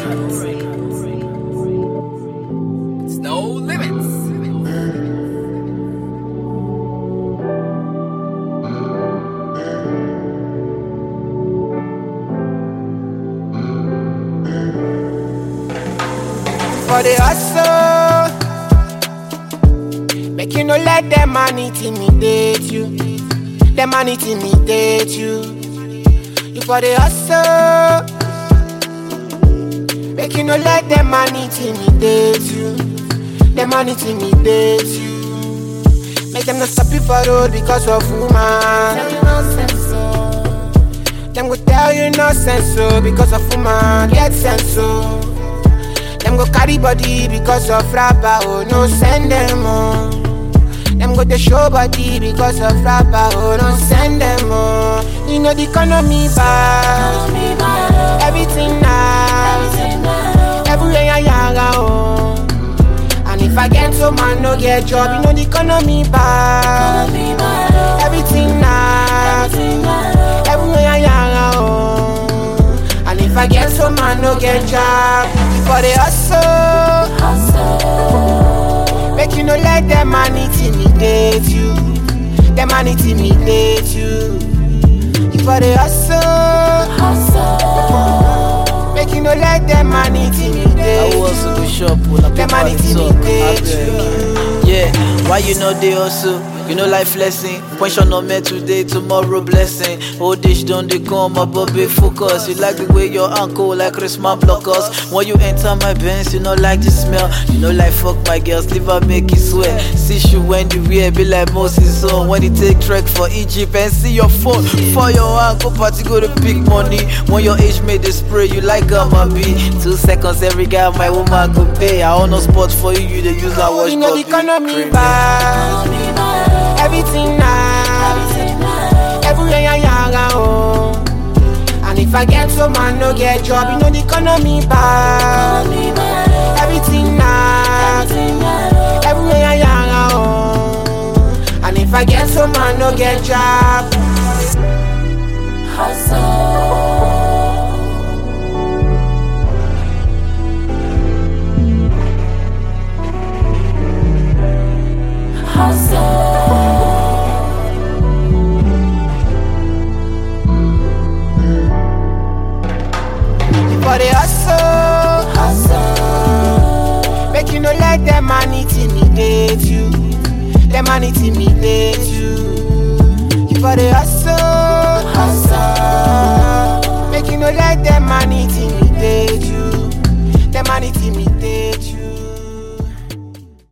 It's no limits. for the hustle. Make you no let them man intimidate you. Them man intimidate you. You for the hustle. Make you no let them man intimidate you. Them man intimidate you. Make them not stop you for road because of woman. Them go tell you nonsense so because of woman. Get sense so. Them go carry body because of rapper, oh no send them oh. Them go to show body because of rapper, oh no send them oh. You know the economy bad, everything nice, everywhere I yaga oh. And if I get so man no get job, you know the economy bad, everything nice, everywhere I yaga oh. And if I get so man no get job, for the hustle. Make you no let them man intimidate you. Them man intimidate you. You for the hustle. Make you no let them man I intimidate was you. to the shop when I Them pay man money talk. intimidate I beg. Yeah, why you know they also? You know life lesson. Question on me today, tomorrow blessing. Old dish don't they come up, but be focus. You like the way your uncle like Christmas blockers. When you enter my Benz, you know like the smell. You know like fuck my girls, leave her make it sweat. See you when the wear be like Moses on. When you take trek for Egypt and see your phone for your uncle party go to big money. When your age made the spray, you like gamma B. Two seconds every guy my woman go pay. I own no spot for you, you the use I watch You know the Bobby. economy Premium. bad, everything nice, everywhere I yaga oh. And if I get so man no get job, you know the economy bad, everything nice, everywhere I yaga oh. And if I get so man no get job, for the hustle. Make you no let them man intimidate you. Them man intimidate you. You for the hustle. Make you no let them man intimidate